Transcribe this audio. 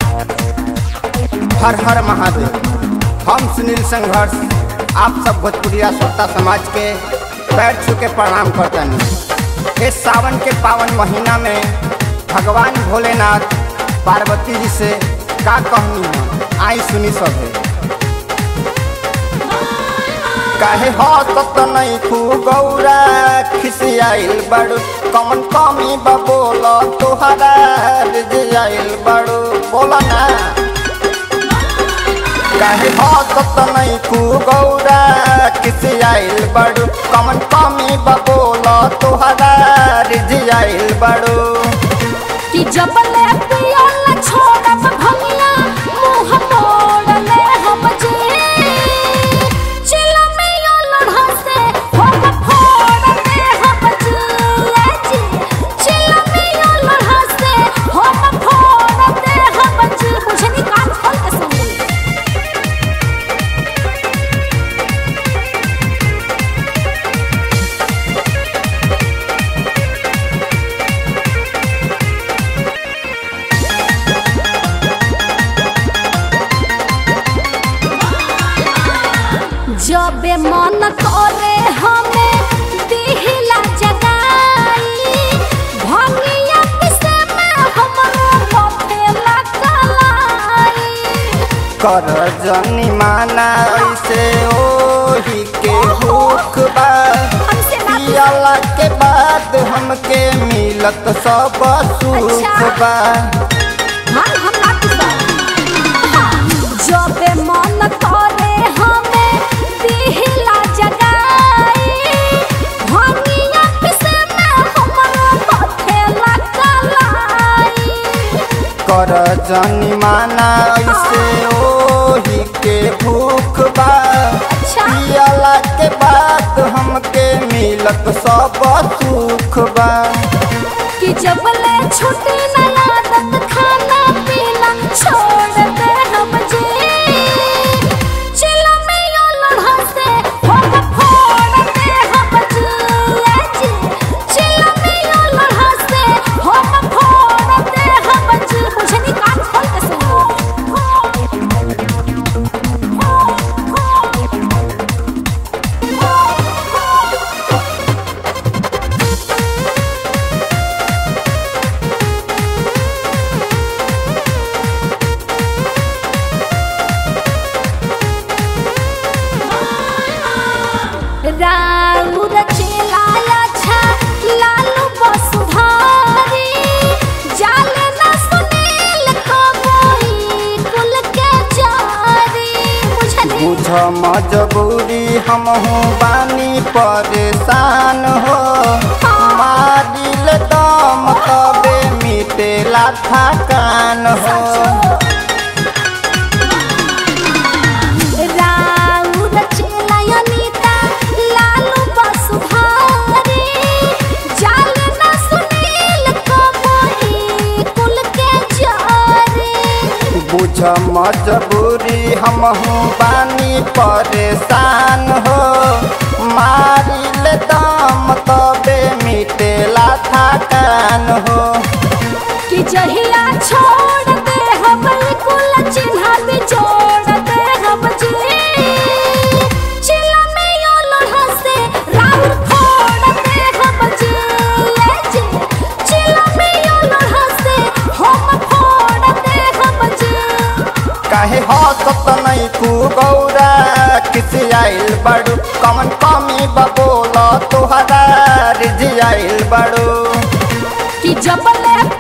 हर हर महादेव हम सुनील संघर्ष आप सब भोजपुरिया श्रोता समाज के पैर छू के प्रणाम करतनी इस सावन के पावन महीना में भगवान भोलेनाथ पार्वती जी से का कहनी है आई सुनी सब काहे हसत नहीं खू गौरा खिसियाइल बड़ू कमन कमी बबोल तोहरा रिजियाइल बड़ू बोला ना काहे हसत नहीं खू गौरा खिसियाइल बड़ू कमन कमी बबोल तोहरा रिजियाइल बड़ू कि जबले पियल छोड़ब भंगिया मुंह मोड़ले हम जे चिलमियो लढ़ा से हम फोड़ले हम जे चिलमियो लढ़ा से हम फोड़ले हम जे मुझे नहीं कान खोल के सुन ली जबे मन करे हमें दिहिला जगाई भंगिया पिसे में हमरो पथे लगलाई कर जनी माना ऐसे ओही के भूख बा हमसे ना पियला के बाद हमके मिलत सब सुख अच्छा। बा मन हम ना पिसा जबे मन करे हमें दिहिला जगाई भंगिया पिसे में हमरो पथे लगलाई कर जनी माना ऐसे ओही के भूख बा अच्छा। पियला के बाद हमके मिलत सब सुख बा कि जबले छुट्टी न आदत खाना पीना छोड़ दे हम जे चिला में यो लढ़ा से हम फोड़ दे हम जे चिला में यो लढ़ा से हम फोड़ दे हम जे मुझे नहीं कान खोल के सुन राउर चिलाया छा लालू बसुधारी जाले ना सुनील कबोई कुल के जारी बुझली बुझ मजबूरी हमहू बानी परेशान हो मारिल दम तबे मिटेला थकान हो राउर चिलाया नीता लालू बसुधारी जाले ना सुनील कबोई कुल के जारी बुझ मजबूरी हमहू बानी परेशान हो मारिल दम तबे मिटेला थकान हो कि जहिया छोड़ दे हम कुल चिन्हा भी जोड़ दे हम जी चिल्ला में यो लढ़ा से राउर फोड़ दे हम जी ले जी चिल्ला में यो लढ़ा से हम फोड़ दे हम जी काहे हसत नहीं खू गौरा खिसियाइल बड़ू कमन कमी बबोल तोहरा रिजियाइल बड़ू कि जबले